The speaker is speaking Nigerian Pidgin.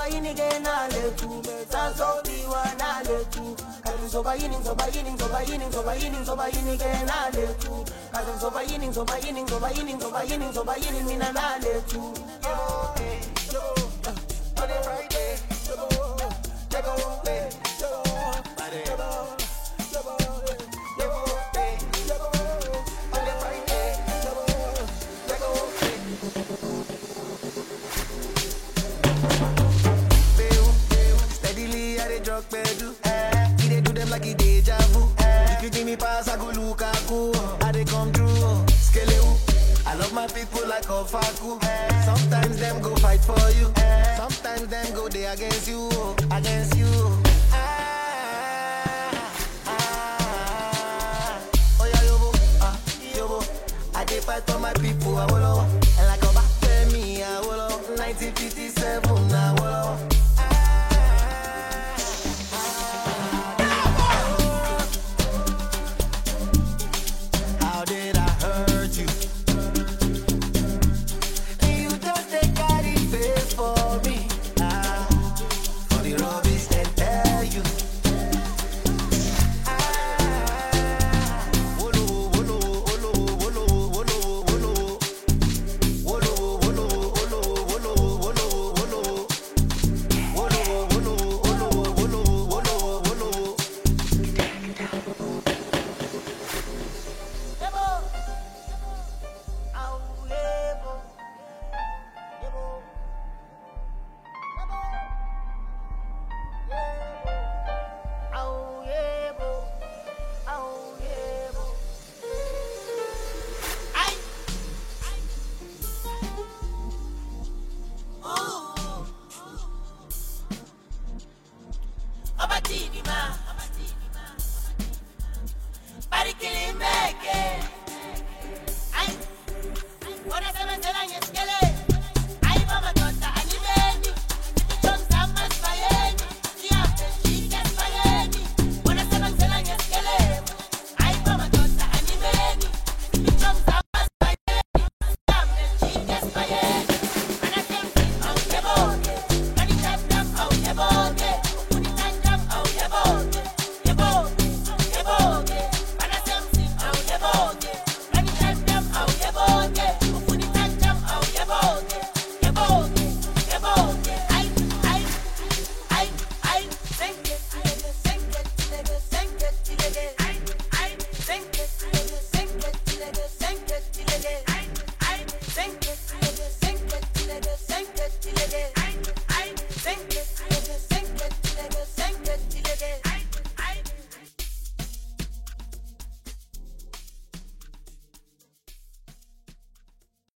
soba yini ke nalethu sazobiwa nalethu kazi ngizoba yini ngizoba yini ngizoba yini ngizoba yini ngizoba yini ke nalethu kazi ngizoba yini ngizoba yini ngizoba yini ngizoba yini ngizoba yini mina nalethu Steadily, I dey drug pedu. Eh, he dey do them like he deja vu. Eh, if you give me pass, I go Lukaku. I dey come through. Skelewu. I love my people like Ofaku. Eh, sometimes them go fight for you. Eh, sometimes them go they against you. Against you. I